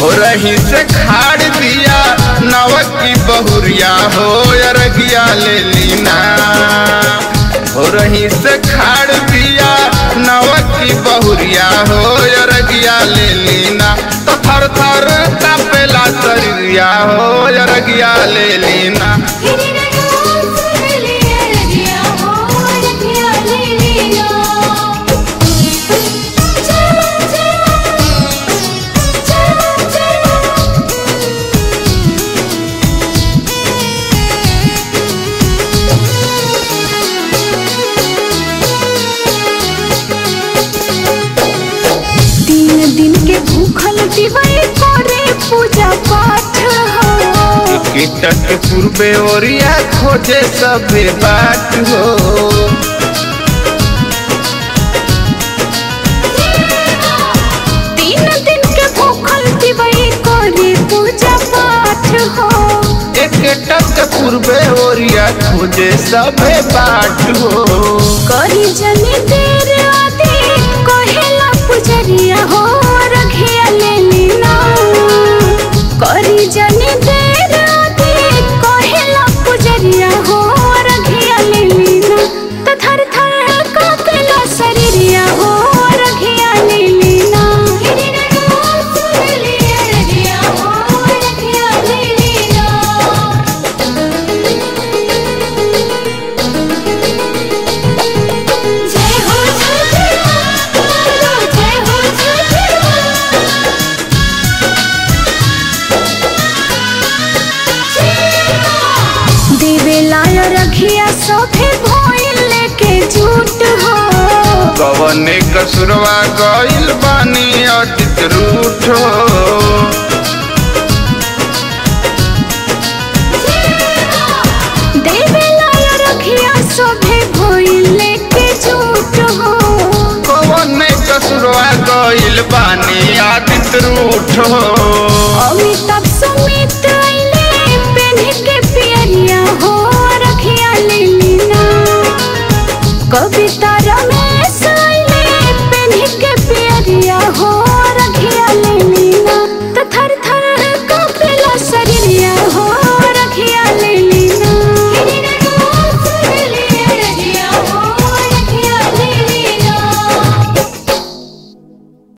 हो रही से खाड़ दिया नवक की बहुरिया हो अरगिया ले लीना हो रही से खाड़ दिया नवक की बहुरिया हो अरगिया ले लीना तो थर थर कापेला शरीरिया हो अरगिया ले लीना तीन दिन के भूखल दिवाई करे पूजा पाठ हो कीटक के पूर्वे ओरिया खोजे सबे बाट हो तीन दिन के भूखल दिवाई करे पूजा पाठ हो एक टक के पूर्वे ओरिया खोजे सबे बाट हो करी जनी देर आदि कहेला पुजरिया हो रखिया ले लीना करी जनी देर आदि कहेला पुजरिया हो रखिया ले लीना तो थर थर कापेला शरीरिया हो रखिया ले लीना जय हो जय हो देवे लाल रखिया सोफे भोइल लेके झूठ हो कवने कसुरवा गइल बानी अतित रूठ हो देवे लाल रखिया सोफे भोइल लेके झूठ हो कवने कसुरवा गइल बानी अतित रूठ हो अमिताभ सुमित आइले पेन्ह के पियरिया हो रखिया ले लीना कविता